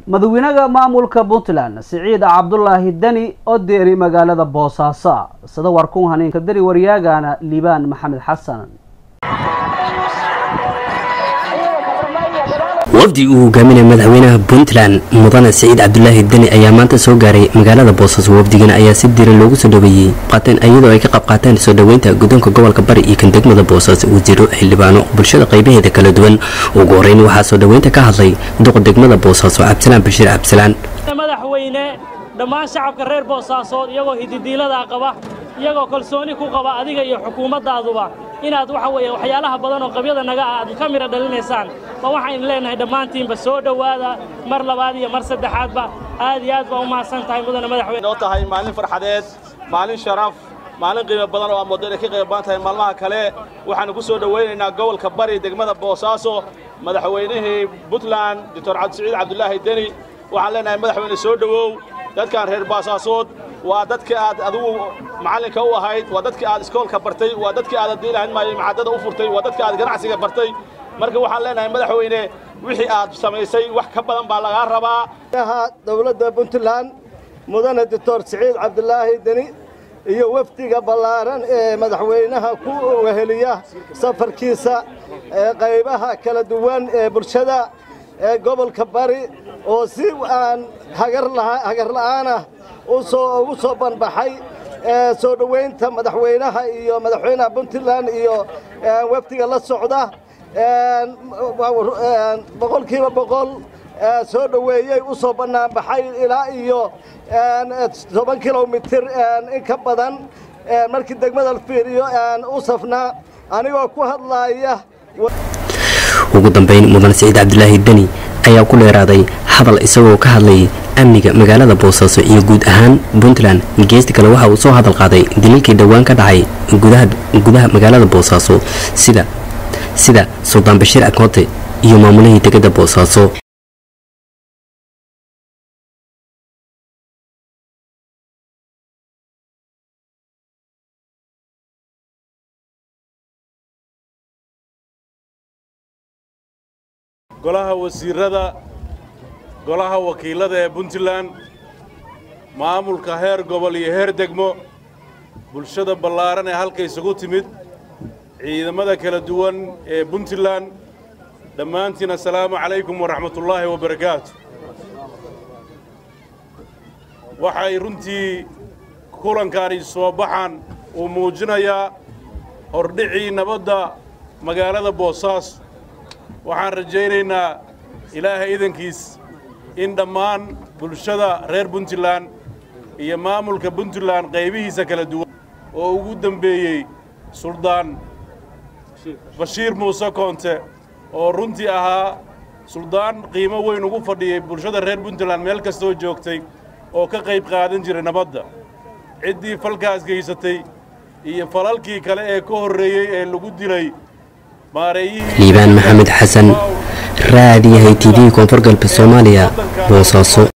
madaxweynaha maamulka puntland siciid cabdulaahi deni oo deeri magaalada boosaaso sida warkun haniinka dari waryaagana liibaan maxamed xasan wafdi uu hogaaminaya madaxweynaha puntland mudane siciid cabdulaahi deni ayaa maanta soo gaaray magaalada boosaaso wafdigan ayaa si diran loogu soo dhaweeyey qaateen iyadoo ay ka qayb qaateen soo dhoweynta guddoonka gobolka bari iyo kan degmada boosaaso wasiiro xildhibaano bulshada qaybaheeda kala duwan ugu horeyn waxaa soo dhoweynta ka hadlay duqa degmada boosaaso cabdisalaan bashiir cabdisalaan madaxweyne dhammaan shacabka reer boosaasood iyagoo hididiiladaa qaba iyagoo kalsooni ku qaba adiga iyo xukuumaddaaduba inaad waxa weeye waxyaalaha badan oo qabyada naga ah aad ka midha dhalinaysaan ba waxaynu leenahay dhammaantiinba soo dhowaada mar labaad iyo mar saddexaadba aad iyo aad baa u mahadsan tahay mudane madaxweyne noo tahay maalin farxadeed maalin sharaf maalin qiimo badan oo amooddo inay ka qayb badan tahay maalmaha kale waxaanu ku soo dhowaynaynaa gobolka bari degmada boosaaso madaxweynihii puntland doctor cabdisiciid cabdulaahi deni waxaan leenahay madaxweyne soo dhowow dadkan reer boosaasood waa dadkii aad adigu macallinka u ahayd waa dadkii aad iskoolka bartay waa dadkii aad haddii lahayn maayo macaddada u furtay waa dadkii aad ganacsiga bartay marka waxaan leenahay madaxweyne wixii aad samaysay wax ka badan baa lagaa rabaa dowladda puntland mudane doctor siciid cabdulaahi deni iyo wafdiga ballaaran ee madaxweynaha ku weheliya safarkiisa ee qaybaha kala duwan ee bulshada ee gobolka bari oo si aan hagar la'aanah ugu soo banbaxay soo dhoweynta madaxweynaha iyo madaxweynaha puntland iyo wafdiga la socda boqolkiiba boqol soo dhoweeyey u soo bannaanbaxay ilaa iyo toban kilomitir in ka badan markii degmada la fiiriyo u safnaa anigoo ku hadlaaya ugu dambeyn mudane siciid cabdulaahi deni ayaa ku dheeraaday hadal isagoo ka hadlayay amniga magaalada boosaaso iyo guud ahaan puntland geesti kale waxa uu soo hadal qaaday daliilkii dhowaan ka dhacay gudaha magaalada boosaaso sida sida suldaan bashiir akoote iyo maamulihii degada boosaaso golaha wasiirada golaha wakiilada ee puntland maamulka heer gobol iyo heer degmo bulshada ballaaran ee halka isugu timid ciidamada kala duwan ee puntland dhammaantiin assalaamu calaykum waraxmatullaahi wabarakaatu waxay runtii kulankani soo baxan uu muujinayaa hordhicii nabadda magaalada boosaaso waxaan rajaynaynaa ilaahay idankiis in dhammaan bulshada reer puntland iyo maamulka puntland qaybihiisa kala duwan oo ugu dembeeyey suldaan bashiir muuse koonte oo runtii ahaa suldaan qiimo weyn ugu fadhiyey bulshada reer puntland meel kastoo joogtay oo ka qayb qaadan jiray nabadda ciddii falkaas geysatay iyo falalkii kale ee ka horreeyey ee lagu dilay liibaan maxamed xasan raadiyahay t v koonfur galbeed soomaaliya boosaaso